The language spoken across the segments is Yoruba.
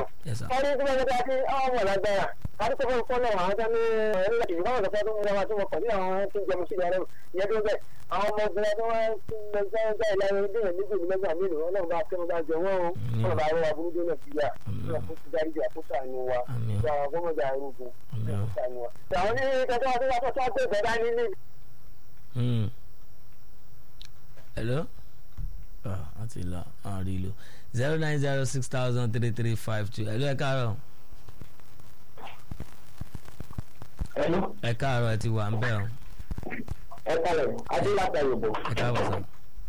náà. Yes, sir. wọ́n ní kí wọ́n ní ká àwọn ọmọ lágbára àti tó fún fọ́nà àwọn tó ní ẹ̀rọ ìlú báwọn lọ́pọ̀ tó ń lọ́wọ́ tó wọ́n pọ̀ ní àwọn tó ń jẹun sí ìyàrá ìyẹn tó bẹ̀ àwọn ọmọ obìnrin tó wọ́n ti lọ sí ẹgbẹ́ ìlànà ìdíyàn méjì ní mẹ́gbà mélòó wọn náà bá fẹ́ wọn bá jẹ wọ́n o wọn bá rọra burúkú náà síyà wọn kò ti dárí jù àkóso àánú wa Àmín. ìgbà àwọn gómìnà arúgbó Àmín. àkóso àánú wa. àwọn ní kẹtọ́ wọn tó wá fẹ́ sọ́ọ́ gbé ìgbẹ́ dání ní Mm. hello ah wọ́n ti lọ àwọn rí lo zero nine zero six thousand three three five two hello ẹ káàárọ̀ ẹnu ẹ káàárọ̀ ẹ ti wà ń bẹ̀ ọ́ ẹ kálẹ̀ adéláta yorùbá. ẹ káàbọ̀ sọ.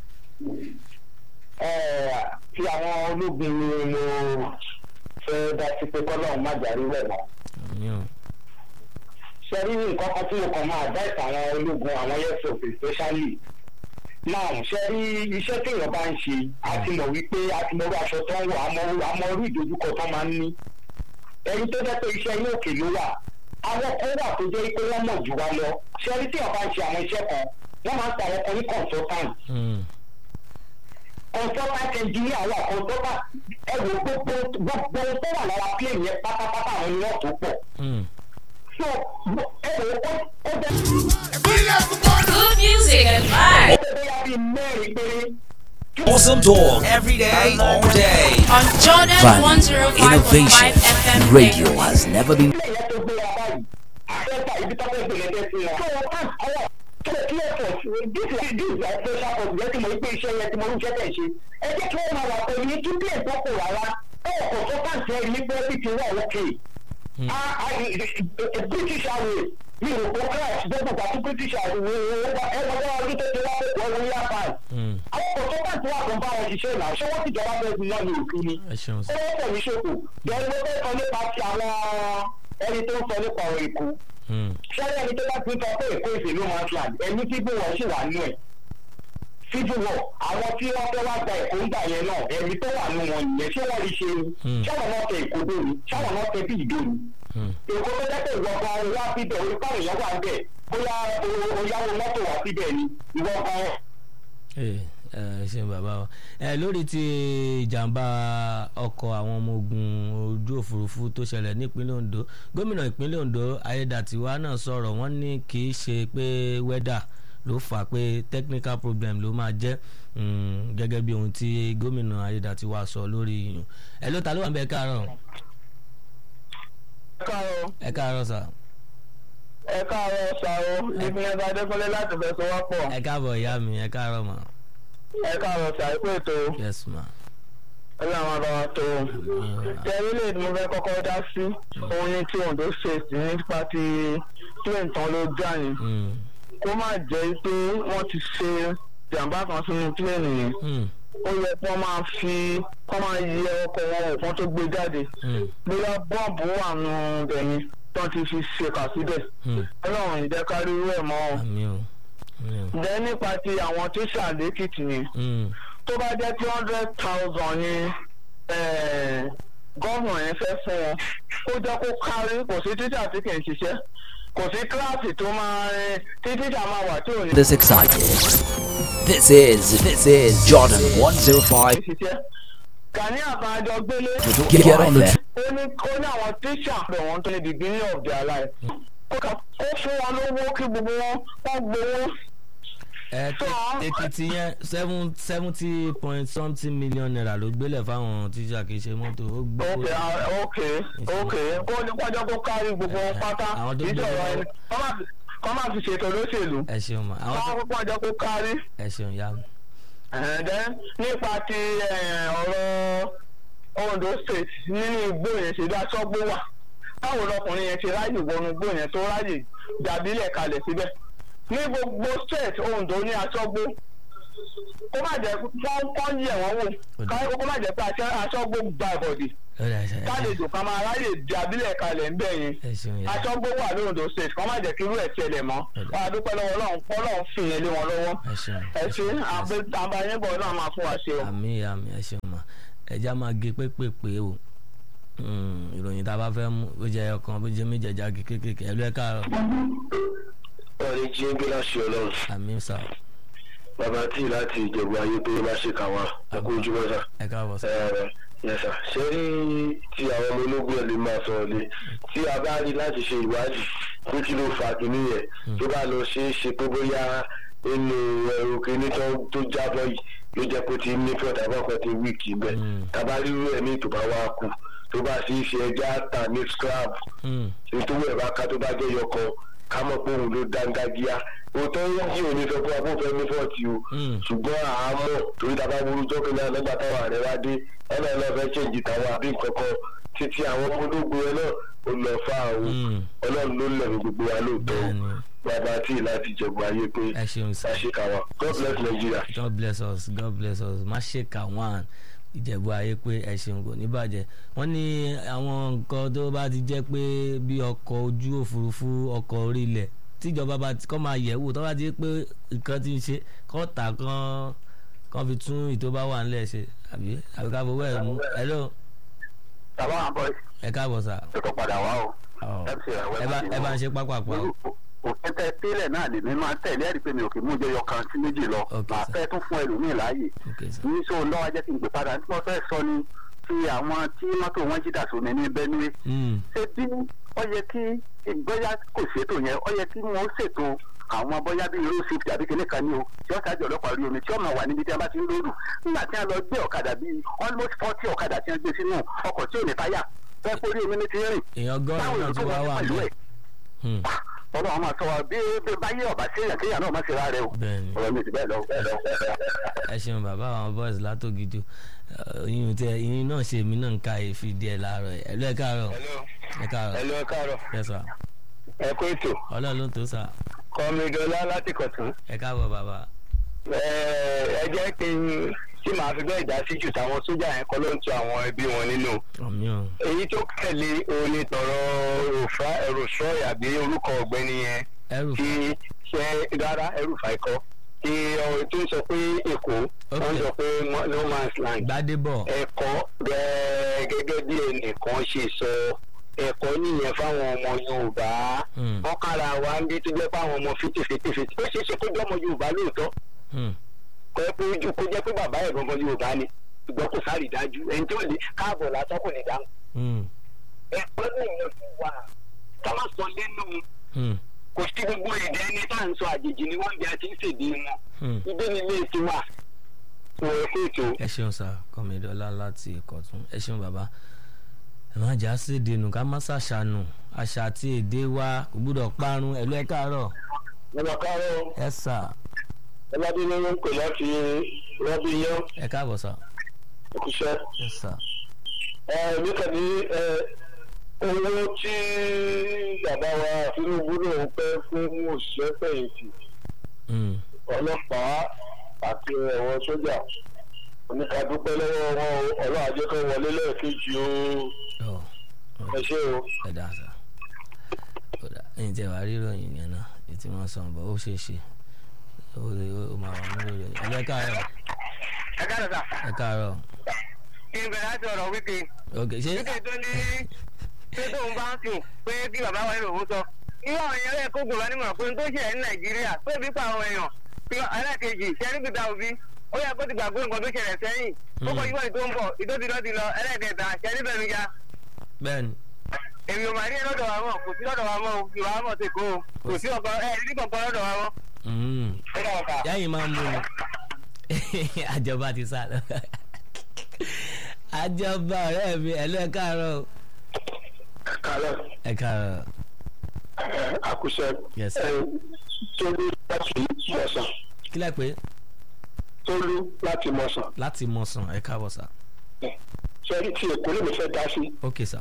ti àwọn ológun ni mo fẹ́ dá sí pé kọ́lọ́run má jàrí rẹ̀ mọ́. àmì ò ṣe rí nǹkan kan tí mo kàn máa advice àwọn ológun àwọn airforce especially now ṣe rí iṣẹ́ téèyàn bá ń ṣe àti mọ̀ wípé àti mọ̀ orí aṣọ tó ń wọ̀ àmọ́ àmọ́ orí ìdojúkọ tó máa ń ní ẹni tó jẹ́ pé iṣẹ́ inú òkè ló wà àwọn kan wà tó jẹ́ pé wọ́n mọ̀ jù wá lọ ṣe rí téèyàn bá ń ṣe àwọn iṣẹ́ kan wọ́n máa ń ta àwọn kan ní consultant Mm. consultant engineer wà consultant ẹ wò gbogbo gbogbo ohun tó wà lára plane yẹn pátápátá àwọn ni wọ́n tó pọ̀ Mm. so ẹ wò ó ó jẹ́ Good music and vibes bóyá bíi mẹ́rin péré. Awesome talk every day, all day. on Jordan Value, 105.5 innovation. FM Radio has never been ilé yẹn tó gbéra báyìí àfẹ́fà ibi tó fẹ́ gbèlè dé sí wọn. tó o kàn ọwọ́ tó o kílẹ̀ pọ̀ this is this is a special port yẹn tí mo rí pé iṣẹ́ yẹn tí mo rí iṣẹ́ tẹ̀ ṣe. ẹ jẹ́ kí wọ́n máa wà pẹ̀lú ní kí plane tó kù rárá ẹ̀ kò tó kàn sí ẹni pé bí ti wà ókè. British Airways mi ò kó crash gbogbo ìgbà tí British Airways ẹ lọ́wọ́ ọdún tó ti wá wọ́n wọ́n yá báyìí. Mm. àwọn kò tó kàn sí wà tó ń bá wọn ṣiṣẹ́ náà ṣé wọ́n ti jọba bẹ́ẹ̀ sí náà ní òkú ni ẹ ṣeun sọ. ó pẹ̀lú ṣòkò bẹ́ẹ̀ ló fẹ́ sọ nípa ti àwọn ẹni tó ń sọ nípa ọ̀rọ̀ èkó Mm. ṣẹ́yìn ẹni tó bá ti ń sọ pé èkó ìṣèlú máa ń land ẹni tí bí wọ́n ṣì wà nínú ẹ̀ civil war àwọn tí wọ́n fẹ́ wá gba èkó ń gbà yẹn náà ẹni tó wà nínú wọn nìyẹn ṣé wọ́n rí ṣe ni Hmm. ṣáwọn náà tẹ èkó dé ni ṣáwọn náà tẹ bí ìdó ni Mm. èkó tó jẹ́ pé ìwọ gan wá síbẹ̀ orí pàrọ̀ èèyàn wà ń bẹ̀ bóyá o- o yáwó mọ́tò wá síbẹ̀ ni ìwọ gan ẹ ẹ ṣeun bàbá wa ẹ lórí ti ìjàmbá ọkọ̀ àwọn ọmọ ogun ojú òfurufú tó ṣẹlẹ̀ nípínlẹ̀ Ondo gómìnà ìpínlẹ̀ Ondo Ayédàtiwá náà sọ̀rọ̀ wọ́n ní kì í ṣe pé wẹ́dà ló fà á pé technical problem ló máa jẹ́ mm, gẹ́gẹ́ bí ohun tí gómìnà Ayédàtiwá sọ lórí ìyún ẹ ló ta ló wà ń bẹ ẹ káàárọ̀ ẹ káàárọ̀ ẹ káàárọ̀ sà ẹ káàárọ̀ ṣàrò ìpínlẹ̀ adékọ́lé láti fẹsẹ̀ wá pọ̀ ẹ káàbọ̀ ìyá mi ẹ káàárọ̀ mà ẹ káàárọ̀ ṣàìpé ètò yes ma ọlọ́run àbá wa tó tẹ́lẹ̀ mo fẹ́ kọ́kọ́ dá sí òun ní tí Ondo state nípa ti plane tán ló já yẹn Mm, kó má jẹ́ pé wọ́n ti ṣe jàǹbá kan sínú plane yẹn mm, ó yẹ kí wọ́n máa fi kọ́ máa yẹ ọkọ̀ wọn wò kán tó gbé jáde mm, bóyá bọ́ọ̀bù wà nù bẹ̀yìn tán ti fi ṣe kà síbẹ̀ mm. ọlọ́run ìjẹ́kárí rẹ̀ mọ́ ọ. àmì o àmì o. ǹjẹ́ nípa ti àwọn tíṣà lẹ́kìtì yẹn Mm, tó bá jẹ́ two hundred thousand ni gọ́ọ̀nà yẹn fẹ́ fún wọn kó jẹ́ kó kárí kò sí tíṣà tí kì í ṣiṣẹ́ kò sí kíláàsì tó máa rin tí tíṣà máa wà tí ò ní this excited. This is this is Jordan 105. ṣiṣẹ́. Gani àbájọ gbélé Get, get on the tr- ó ní ó ní àwọn tíṣà pé wọ́n tó ní the beginning of their life. kó kà- kó fún wọn lówó kí gbogbo wọn wọ́n gbowó. ẹ So, èkìtì yẹn seven seventy point something million naira ló gbélé fáwọn tíṣà kì í ṣe mọ́tò ó gbé ok ah, ok ok kó ní kọjá kó kárí gbogbo wọn pátá Àwọn tó ìjọba gbowó- ẹni kọ́ máa fi- kọ́ máa fi ṣètò lóṣèlú. ẹ ṣeun ma àwọn tó káwọn kó kọjá kó kárí. ẹ ṣeun ya mi. ẹ̀ẹ́dẹ́ nípa ti eh, ọ̀rọ̀ Ondo state nínú igbó yẹn ṣe bí aṣọ́gbó wà báwo lọkùnrin yẹn ṣe ráyè wọnú igbó yẹn tó ráyè dàbílẹ̀ kalẹ̀ síbẹ̀ ní gbogbo state Ondo ní aṣọ́gbó kó má jẹ́ kán kán yẹ̀ wọ́n wò ká- kó má jẹ́ pé aṣọ- aṣọ́gbó gba ìbọ̀dì ó dà ṣe ẹ kálejò kan máa ráyè dàbílẹ̀ kalẹ̀ ń bẹ̀ yẹn ẹ ṣeun ya aṣọ́gbó wà ní Ondo state kán má jẹ́ kí irú ẹ̀ ṣẹlẹ̀ mọ́ wà á dúpẹ́ lọ́wọ́ Ọlọ́run Ọlọ́run fìyẹn lé wọn lọ́wọ́ ẹ ṣeun ẹ ṣe àbáyébọ̀ náà máa fún wa ṣe o. àmì ya mi ẹ ṣeun ma ẹja máa gé pépèpé o Mm, ìròyìn tá a bá fẹ́ mú ó jẹ́ ọkàn bó jẹ́ méjì ẹja gé kékèké ẹ ló ẹ káàárọ̀ ọ̀rẹ́ jí ń gbé láṣẹ ọlọ́run àmì sà bàbá tí láti ìjẹ̀bú ayé pé má ṣe kà wá ẹkú ojúmọ́ sá ẹ káàbọ̀ sà Ẹ, yẹsà ṣe rí tí àwọn ọmọ ológun ẹ̀ lè máa sọ̀rọ̀ lé tí a bá rí láti ṣe ìwádìí pé kí ló fà kínní yẹn tó bá lọ ṣe é ṣe pé bóyá inú ẹrù kínní tó tó jábọ́ yìí ló jẹ́ pé ti ní fọ́ọ̀tà bọ́kọ̀ ti wíìkì bẹ́ẹ̀ Mm. tàbá rírú ẹ̀ ní ìtòbá wa kù tó bá sì ṣe ẹja tà ní scrap Hmm. nítorí ẹ̀ bá ká tó bá jẹ́ yọkọ ká mọ̀ pé òun ló dángájíá òótọ́ yẹn jí òní sọ pé abófẹ́ ní fọ́ọ̀tì o Mm. ṣùgbọ́n àámọ̀ torí tá a bá wúru jọ́kẹ́ náà lọ́gbà táwọn ààrẹ wá dé ẹ̀rọ ẹ̀ náà fẹ́ ṣèǹjì táwọn àbí nǹkan kan títí àwọn ọmọ ológun ẹ̀ náà ó lọ fà àwọn Mm. ọlọ́run ló lẹ̀mí gbogbo wa lóòótọ́ o Bẹ́ẹ̀ni. bàbá tí láti jẹ̀bù ayé pé ẹ ṣeun sá. àṣekáwa God bless Nigeria. God bless us God bless us má ṣe kà wọ́n ìjẹ̀bú ayé pé ẹ ṣeun kò ní bàjẹ́ wọ́n ní àwọn nǹkan tó bá ti jẹ́ pé bí ọkọ̀ ojú òfurufú ọkọ̀ orí ilẹ̀ tíjọba bá ti kọ́ máa yẹ̀ wò tó bá ti pé nǹkan ti ń ṣe kọ́ tà kán kán fi tún ìtò bá wà nílẹ̀ ṣe àbí àbí ká fowó ẹ̀ mú hello bàbá àwọn bọ́ọ̀sì ẹ káàbọ̀ sà tó kọ́ padà wá o. Ọ̀, MC ẹ̀wẹ́ ẹ bá má ẹ bá ń ṣe pápápá o òfin tẹ tẹ́lẹ̀ náà lè mi máa tẹ̀lé ẹ̀rí pé mi ò kì í mú jẹyọ kan sí méjì lọ Ok, màá sir. fẹ́ tún fún ẹlòmíì láàyè ok sà ní sọ lọ́wọ́ jẹ́ kí n gbé padà tí wọ́n fẹ́ sọ ni ti àwọn tí mọ́tò wọn jí dà sómi ní Benue Hmm, ṣé bí ó yẹ kí bóyá kò ṣètò yẹn ó yẹ kí wọ́n ṣètò àwọn bóyá bíi road safety àbí kíní kan ní o tí wọ́n ṣáàjì ọlọ́pàá rí omi tí wọ́n máa wà níbi tí wọ́n bá ti ń lóòrù nígbà tí wọ́n lọ gbé ọ̀kadà bíi almost forty ọ̀kadà tí wọ́n gbé sínú ọkọ̀ tí ò ní táyà fẹ́ kórí omi ní ti rìn èèyàn gọ́ọ̀rùn náà tún wá wà pẹ̀lú nílẹ̀ ẹ̀ Hmm, ọlọ́run máa sọ wa bí bí báyé ọ̀bà séèyàn kéèyàn náà má ṣe rárẹ̀ o bẹ́ẹ̀ni. ọ̀rọ̀ mi ti bẹ́ẹ̀ lọ bẹ́ẹ̀ lọ bẹ́ẹ̀ lọ. ẹ ṣeun bàbá àwọn boys látògidò yìnyín tẹ yìnyín náà ṣe mí náà ń ka èéfì díẹ̀ láàárọ̀ ẹ̀ ẹ̀lú ẹ̀ káàárọ̀ ẹ̀ káàárọ̀ Hello, ẹ káàárọ̀ ẹ̀ sà ẹ kó ètò ọlọ́run ló tó sà kọ́mídọ́lá láti kọ̀tún. ẹ̀ káàbọ̀ bàbá ẹ jẹ́ kí n tí màá fi bẹ́ẹ̀ dá sí jù táwọn sójà yẹn kọ́ ló ń tu àwọn ẹbí wọn nínú. ọ̀mí ọ̀ èyí tó tẹ̀lé òní tọ̀rọ̀ òfà ẹ̀rọ̀ṣọ́ àbí orúkọ ọ̀gbẹ́ni yẹn ẹrù tí ṣe rárá ẹrùfà ikọ́ tí ọ̀rọ̀ tó ń sọ pé èkó wọ́n sọ pé no man's land gbadébọ̀ ẹ̀kọ́ gẹ́gẹ́ gẹ́gẹ́ bí ẹnìkan ṣe sọ ẹ̀kọ́ nìyẹn fáwọn ọmọ yorùbá Hmm. wọ́n kára wa ń bí tó jẹ́ fáwọn ọmọ fìtìfìtìfìtì ó ṣeé ṣe kó jẹ́ ọmọ yorùbá lóòótọ́ Hmm, kọ́ ẹ pé ojú kó jẹ́ pé bàbá ẹ̀ gangan yorùbá ni ṣùgbọ́n kò sáré dájú ẹni tó lè káàbọ̀ lásán kò ní dáhùn hmm, ẹ̀kọ́ nìyẹn fún wa ká má sọ lẹ́nu hmm, kò sí gbogbo èdè ẹni tá à ń sọ àjèjì ni wọ́n bí a ti ń ṣèdè wọn hmm. ibẹ̀ ni ilé ti wà wọ́n ẹ̀ fún ètò. ẹ ṣeun sà kọ́mídọ́lá láti ìkọ̀tún ẹ ṣeun bàbá ẹ má jà sí èdè nù ká má ṣàṣànù àṣà àti èdè wa kò gbúdọ̀ parun ẹ̀lú ẹ̀ káàárọ̀ ọmọ káàárọ̀ ẹ̀ sà ọlọ́dún ló ń pè láti rọ́bì yẹn ẹ̀ káàbọ̀ sà ẹ̀kúṣẹ́. ẹ̀ sà ẹ nípa ní ẹ owó tí bàbá wa Tinubu náà ń pẹ́ fún òṣìṣẹ́ fẹ̀yìntì Hmm, ọlọ́pàá àti ẹ̀wọ̀n sójà oníkàdúpẹ́ lọ́wọ́ wọn o ọlọ́run ajẹ́ kan wọlé lẹ́ẹ̀kejì o ọ̀ ẹ ṣé o. ẹ dá sá ó dá ẹ̀yin tẹ́ wàá ríròyìn yẹn náà ètí wọ́n sọ bọ ó ṣeé ṣe ó lè ó máa wà nínú rẹ̀ ẹ lẹ káàárọ̀ ẹ káàdọ̀ sà ẹ káàárọ̀ kí n bẹ̀rẹ̀ láti ọ̀rọ̀ wíkẹ́ ok ṣé wíkẹ́ tó ní pé tóun bá ń sùn pé kí bàbá wa nínú òun sọ irú àwọn èèyàn rẹ̀ kó gbòòrò nímọ̀ pé n tó ṣẹlẹ̀ ní nàìjíríà pé bí pa àwọn èèyàn pé ẹlẹ́kejì ṣẹ́rí gbìdá òbí ó yẹ kó ti gbàgbé nǹkan tó ṣẹlẹ̀ sẹ́yìn ó kọ yíwọ́ ìtó ń bọ̀ ìtó ti lọ ti lọ ẹlẹ́kẹta ṣẹ́rí bẹ̀rù ya bẹ́ẹ̀ ni èmi ò máa rí ẹ lọ́dọ̀ wa mọ̀ kò sí lọ́dọ̀ wa mọ̀ o ìwà wa mọ̀ ti kó o kò sí ọkọ ẹ ní kankan lọ́dọ̀ wa mọ̀. Mm. yáyìn máa ń mú ni àjọba ti sá lọ àjọba ọ̀rẹ́ mi ẹ lẹ káàárọ̀ o. kálọ̀ ẹ káàárọ̀ àkúṣe Yes. tólú láti mọ̀sán kí lẹ pé tólú láti mọ̀sán láti mọ̀ sàn ẹ káàbọ̀ sá sẹ́rí tí èkó lè mi fẹ́ dá sí ok sá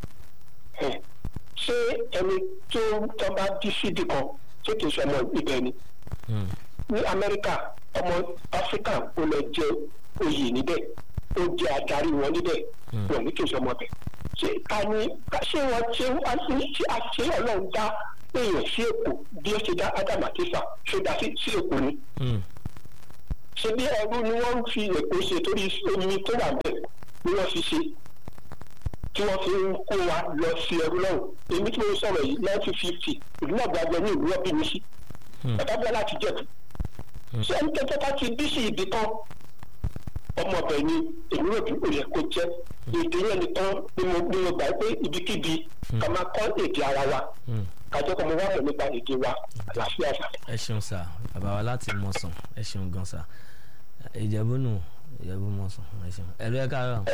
ṣé ẹni tó tó bá dí sídìí kan tó kì í ṣe ọmọ ibẹ̀ ni Hmm. ní amẹ́ríkà ọmọ áfíríkà ó lọ jẹ oyè níbẹ̀ ó jẹ adarí wọn níbẹ̀ Hmm. wọn ní kí n ṣe ọmọ bẹ̀ ṣé ká ní ṣé wọn ṣé wọn ṣé àṣẹ ọlọ́run dá èèyàn sí èkó bí ó ṣe dá ádámù àti Éfà ṣó dá sí sí èkó ni Hmm. ṣé bí ẹrú ni wọ́n ń fi èkó ṣe torí omi tó wà bẹ́ẹ̀ ni wọ́n fi ṣe tí wọ́n fi ń kó wa lọ sí ẹrú náà èmi tí mo sọ̀rọ̀ yìí nineteen fifty ìlú náà gbàgbọ́ ní ìlú ọ̀bí mi sí Hmm. bàbá bọ́lá láti jẹ̀bù ṣé ẹni tẹ́tẹ́ ká ti bí sí ibì kan ọmọ ọbẹ̀ ni èmi rò bí òye kó jẹ́ èdè yẹn nìkan ni mo ni mo gbà pé ibikíbi ká máa kọ́ èdè ara wa Hmm. kájọ́ kan mo wá mọ̀ nípa èdè wa àlàáfíà sà. ẹ ṣeun sá bàbá wa láti mọ̀sán ẹ ṣeun gan sá ìjẹ̀bú nù ìjẹ̀bú mọ̀sán ẹ ṣeun ẹ̀rọ ẹ̀ káàárọ̀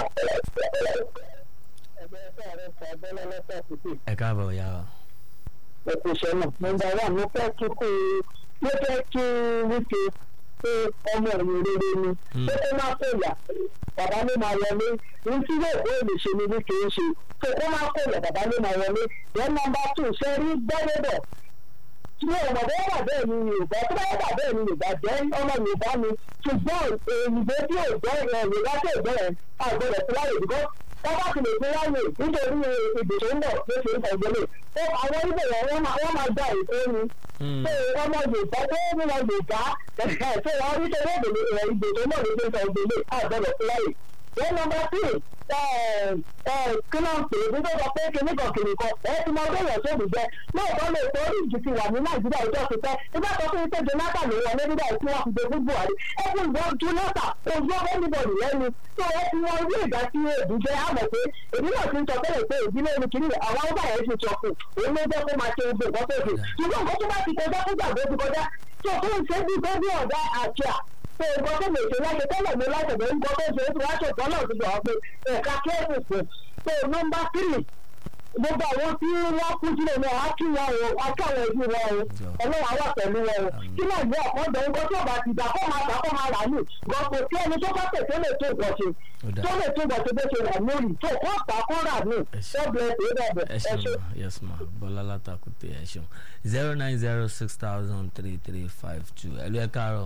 ẹ káàbọ̀ ìyá wa. ẹ̀kúnṣẹ́ náà nọmba wà mo fẹ́ kí kú mo fẹ́ kí wípé pé ọmọ ẹ̀yìn rere ni pé kó má fòyà bàbá ló máa wọlé ní tí yóò kó èlè ṣe ni wípé ń ṣe pé kó má fòyà bàbá ló máa wọlé yẹn nọmba tù ṣe rí gbẹ́rẹ́dọ̀ tí ọmọ bẹ́ẹ̀ wà bẹ́ẹ̀ ni yorùbá tó bá wà bẹ́ẹ̀ ni yorùbá jẹ́ ọmọ yorùbá ni ṣùgbọ́n èyìnbó tí ò jẹ́ ẹ̀ yorùbá tí ò jẹ́ ẹ̀ àgbẹ̀rẹ̀ fúláyè bíkọ́ wọ́n bá ti lè fi láyè nítorí ìbò tó ń bọ̀ ló ṣe ń tẹ̀gbẹ́lẹ̀ ó àwọn oníbò yẹn wọ́n máa wọ́n máa gba ètò ni Hmm. pé ọmọ yorùbá tó ń lọ yorùbá ẹ̀ẹ́ tó wọ́n rí torí èdè ìbò tó ń bọ̀ ló ṣe ń tẹ̀gbẹ́lẹ̀ àgbẹ̀rẹ̀ fúláyè wọ́n nọmba tí kí ló ń pè é bí tó sọ pé kíní kan kìnìún kan ẹ ti mọ bẹ́ẹ̀ yẹn tó bì jẹ́ lóòótọ́ lè tó orí ìjì ti wà ní nàìjíríà ìjọ ti pẹ́ nígbà tó fi ń pé jonathan ló wọlé nígbà tí wọ́n fi dogun buhari ẹ fún ìwọ jonathan kò yọ anybody lẹ́nu tó ẹ ti wọn orí ìgbà tí èdè jẹ́ àmọ̀ pé èmi náà ti ń sọ tẹ́lẹ̀ pé ìdílé mi kìíní àwọn ọgbà yẹn ti sọ fún òun ló jẹ́ kó máa ṣe gbogbo nǹkan tó dé ṣùgbọ́n nǹkan tó bá ti kọjá fún gbàgbé ti kọjá tó fún ìṣẹ́jú tó bí ọ̀dà àjà pé nǹkan tó lè ṣe láṣẹ tẹ́lẹ̀ mi láṣẹ bẹ́ẹ̀ nǹkan tó ṣe é ti wá ṣètò náà ti gbà pé ẹ̀ka kẹ́ẹ̀sì fún pé nọ́mbà tírì gbogbo àwọn tí wọ́n kú sílẹ̀ náà á kí wọn o á kí àwọn ẹbí wọn o ọlọ́run á wà pẹ̀lú wọn o kí náà ní ọ̀pọ̀ ọ̀dọ̀ nǹkan tó bá ti dà kó máa dà kó máa rà ní gbọ̀pọ̀ tí ẹni tó bá tẹ̀ tó lè tó ìgbọ̀nsẹ̀ tó lè tó ìgbọ̀nsẹ̀ bó ṣe rà lórí tó kó tà kó rà ní ṣọ́ọ̀bù ẹ̀ tó ẹ ṣeun ma yes ma bọ́lá látàkùtì ẹ ṣeun zero nine zero six thousand three three five two ẹ̀lú ẹ̀ káàárọ̀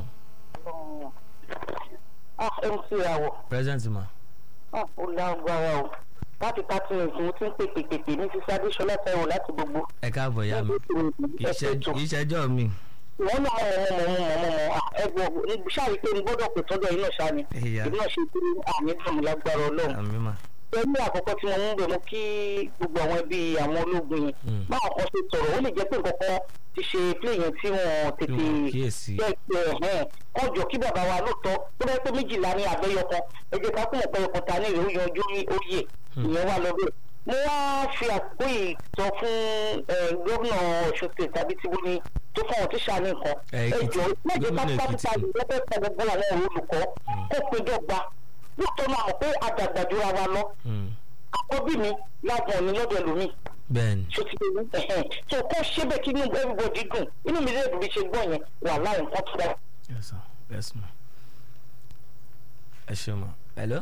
ah mc àwọ̀ present ma ah ó lágbára o láti thirty minutes mo ti ń pèpè pèpè ní sísá adéṣọlá fẹ́ràn láti gbogbo. ẹ káàbọ̀ ìyá mi kì í ṣe- kì í ṣẹjọ́ mi wọ́n náà mọ̀ mọ̀ mọ̀ mọ̀ mọ̀ mọ̀ ẹgbẹ́ ṣáàrí pé n gbọ́dọ̀ pè tọ́jọ́ iná ṣáà ni Ìyá. ìdí náà ṣe pé àmì dùn lágbára ọlọ́run. àmì ma pẹ̀lú àkọ́kọ́ tí mo ń bẹ̀ mú kí gbogbo àwọn ẹbí àwọn ológun yẹn Mm. báwọn kan ṣe sọ̀rọ̀ ó lè jẹ́ pé nǹkan kan ti ṣe play yẹn tí wọ́n tètè wọn kíyèsí. jẹ́ pé ẹ̀hẹ́n wọ́n jọ kí bàbá wa lóòótọ́ tó bá yẹ pé méjìlá ní abẹ́yọkan ẹ jẹ́ ká kún ọ̀pẹ ọkọ̀ ta ní ìròyìn ọjọ́ ní oyè ìyẹn wà lọ́bẹ̀. mo wá fi àkókò yìí sọ fún eh, gómìnà ọ̀ṣun state tàbí tìbú ni tó fún àwọn tíṣà ní nǹkan. Eh, ẹ Èkìtì. jọ méje Gómìnà pátápátá Èkìtì. yìí lọ́pẹ́ pa gbogbo àwọn olùkọ́ kó péjọ gba lóòótọ́ náà mọ̀ pé àdàgbàjọra wa lọ Hmm. àkọ́bí mi lágbọ̀n ní lọ́dọ̀ ẹlòmíì bẹ́ẹ̀ni tó ti lè ẹ̀hẹ́n tó kọ́ ṣé bẹ́ẹ̀ kí inú everybody dùn inú mi lè dùn bí ṣe gbọ́ yẹn wà láì nǹkan tó dáa. yes ma yes ma ẹ ṣeun ma hello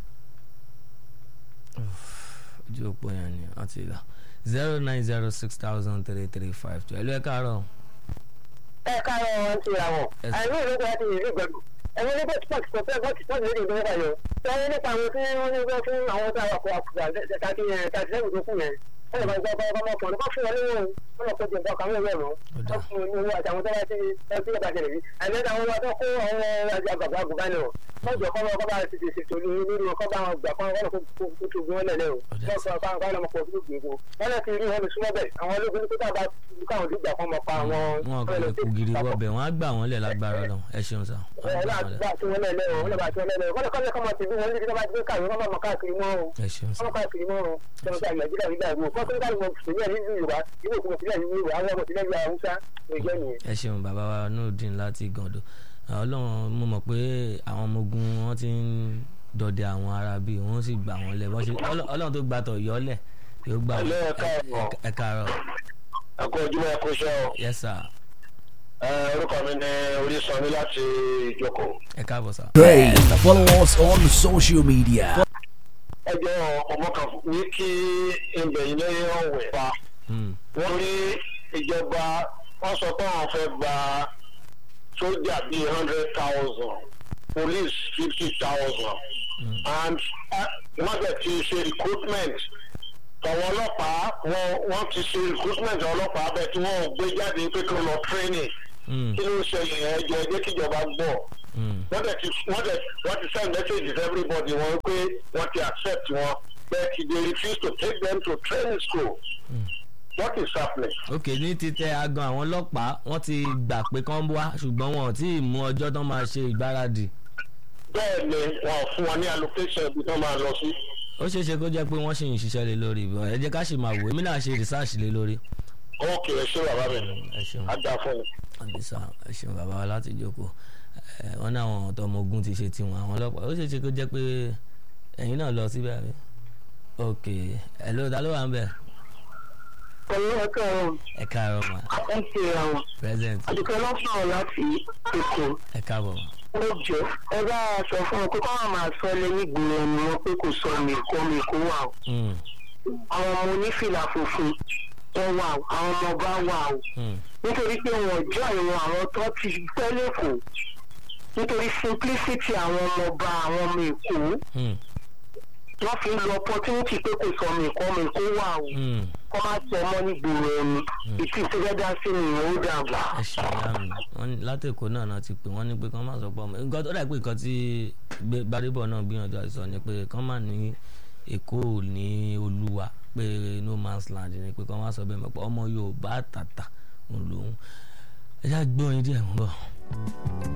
Uff, ojú òpó yẹn ni wọ́n ti là zero nine zero six thousand three three five two ẹ̀lú ẹ̀ káàárọ̀ ẹ káàárọ̀ wọn ti ra wọn Yes. àìní ìlú kan ti rí gbẹdù ẹni nígbà tí pàṣẹ pọ̀ pọ̀ tí pàṣẹ lédè ìgbẹ́ báyọ̀ sẹ́yìn nípa àwọn tí wọ́n ní gbọ́ fún àwọn tí àwọn akọ̀ àkùdà tàbí tàbí lẹ́yìn tó kù yẹn wọ́n lè máa gbọ́ bá ọmọ ọkùnrin kọ́ fún wọn níwọ̀n wọ́n lọ kọjú ìbọn kàwé rẹ̀ mọ́ Ó dáa. wọ́n fún wọn ní owó àti àwọn tó bá ti ẹ tí yóò bá ṣẹlẹ̀ yìí àìní àwọn ọmọ tó kó àwọn àgbàgbà àgùnbánirọ̀ wọ́n jọ kọ́ wọn kọ́ bá ti ṣe ṣètò ní nínú ọkọ̀ bá wọn gbà kọ́ wọn kó tó tó gbé wọn lẹ̀ lẹ́wọ̀ Ó dáa. wọ́n sọ fún àwọn ọmọ ọkọ̀ tó gbé wọn wọ́n lọ ti rí wọn lè súnmọ́ bẹ̀ àwọn ológun ní kó tábà káwọn dìgbà kan mọ̀ pa àwọn wọn kò lè kú gidi wọbẹ̀ wọ́n á gbà wọ́n lẹ̀ lágbára lọ ẹ ṣeun sa wọ́n á gbà wọ́n lẹ̀ bá tí wọ́n lẹ́lẹ́ o wọ́n bá tí wọ́n lẹ́lẹ́ o kọ́lẹ̀ kọ́lẹ̀ kọ́mọ tìbí wọn níbi tí wọ́n bá ti gbé káàkiri wọ́n máa káàkiri mọ́ o ẹ ṣeun sa wọ́n káàkiri mọ́ o tí wọ́n gba nàìjíríà nígbà ìwò kọ́ tó ń dáhùn sílẹ̀ ní yorùbá ìwé òkú sílẹ̀ ní yorùbá àwọn ọmọ sílẹ̀ ní haúsá ìjọ nìyẹn. ẹ ṣeun bàbá wa nurudeen láti gàndó ọlọ́run mo mọ̀ pé àwọn ọmọ ogun wọn ti ń dọdẹ àwọn ará bíi wọ́n sì gbà wọ́n lẹ̀ wọ́n ṣe Ọlọ́- ọlọ́run tó gba tọ̀ yọ́lẹ̀ yóò gbà wọ́n Hello, ẹ káàárọ̀. Ẹ- ẹ káàárọ̀ ẹ kú ojúmọ́ ẹ kú iṣẹ́ o yes sir Ẹ, orúkọ mi ni orísanmi láti ìjókòó. ẹ káàbọ̀ sir. Great. Follow us on social media. ẹjọ́ ọmọ kan ní kí ibẹ̀ yìí lẹ́yìn ọ̀wẹ̀ pa Hmm. wọ́n rí ìjọba wọ́n sọ pé àwọn fẹ́ gba sójà bíi hundred thousand police fifty thousand and uh, wọ́n dẹ̀ ti ṣe recruitment tọ̀wọ́ ọlọ́pàá wọ́n wọ́n ti ṣe recruitment ọlọ́pàá bẹ́ẹ̀ tí wọ́n ò gbé jáde pé kí wọ́n lọ training Hmm. kí ló ń ṣẹlẹ̀ ẹjọ́ ẹjẹ́ kíjọba gbọ́ Hmm. wọ́n dẹ̀ ti wọ́n dẹ̀ wọ́n ti send messages to everybody wọn pé wọ́n ti accept wọn but they refuse to take them to training school. what is happening? ok ní títẹ agan àwọn ọlọ́pàá wọ́n ti gbà pé kán wá ṣùgbọ́n wọn ò tí ì mú ọjọ́ tán máa ṣe ìgbáradì. bẹ́ẹ̀ ni wọn ò fún wọn ní allocation ibi tó máa lọ sí. ó ṣeé ṣe kó jẹ́ pé wọ́n ṣì ń ṣiṣẹ́ lé lórí ìbọn ẹ jẹ́ ká ṣì máa wò èmi náà ṣe research lé lórí. ok ẹ ṣé bàbá mi ẹ ṣeun á dáa fún mi. àdìsá ẹ ṣeun bàbá wa láti jókòó ẹ wọn ní àwọn ọ̀tọ̀ ọmọ ogun ti ṣe tiwọn àwọn ọlọ́pàá ó ṣeé ṣe kó jẹ́ pé ẹ̀yin náà lọ síbẹ̀ àbí. ok ẹ ló ta ló wà ń bẹ̀ pẹ̀lú ẹ̀ka ẹ̀rọ ẹ káàárọ̀ mà ẹ̀ ń ṣe àwọn present àdùkẹ́ lọ́sàn-án láti èkó ẹ káàbọ̀ ó jẹ́ ẹ bá a sọ fún ọ pé kọ́ máa sọ lé nígboro ẹni wọn pé kò sọ mi kó mi kó wà o Mm, àwọn ọmọ onífìlà funfun wọn wà o àwọn ọmọ bá wà o mm, nítorí pé wọn jọ ìwọn àwọn tó ti pẹ́ lẹ́kọ̀ọ́ nítorí simplicity àwọn ọmọ ọba àwọn ọmọ èkó mm, wọ́n fi ń lo opportunity pé kò sọ mi kó mi kó wà o mm. kọ́ máa sọ ọmọ nígboro ẹni ìtì ìṣẹ́gẹ́dá sí ni ìyẹn ó dàgbà. ẹ ṣe ìyá mi wọn ní látẹ̀kọ́ náà náà ti pè wọ́n ní pé kán má sọ pé ọmọ nǹkan tó dà pé nǹkan tí gbé- gbadébọ̀ náà gbìyànjú àti sọ ni pé kán má ní èkó ò ní olúwa pé no man's land ni pé kán má sọ bẹ́ẹ̀ mọ̀ pé ọmọ yorùbá tàtà òun lòun ẹ ṣáà gbọ́ yín díẹ̀ mọ́ bọ̀.